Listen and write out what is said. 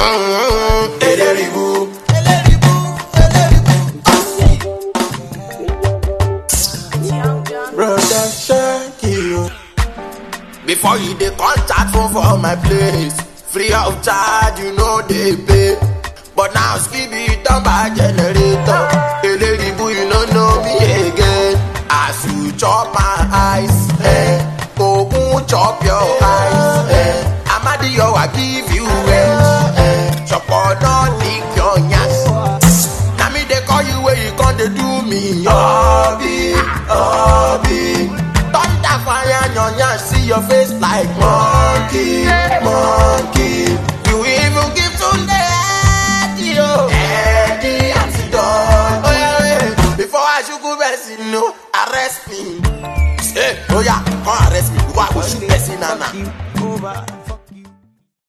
Eléribu. Brother Shakiro. Before you dey contact phone for my place, free of charge you know dey pay. But now Skibi don buy generator. Eléribu you no know me again. As you chop my eyes, eh? Ogun chop your eyes, eh? Amadiyo I give you edge, eh? Chopo no lick your yansh. Na me dey call you where you come dey do me. Obi, Obi. Thunder fire your yansh, see your face like monkey.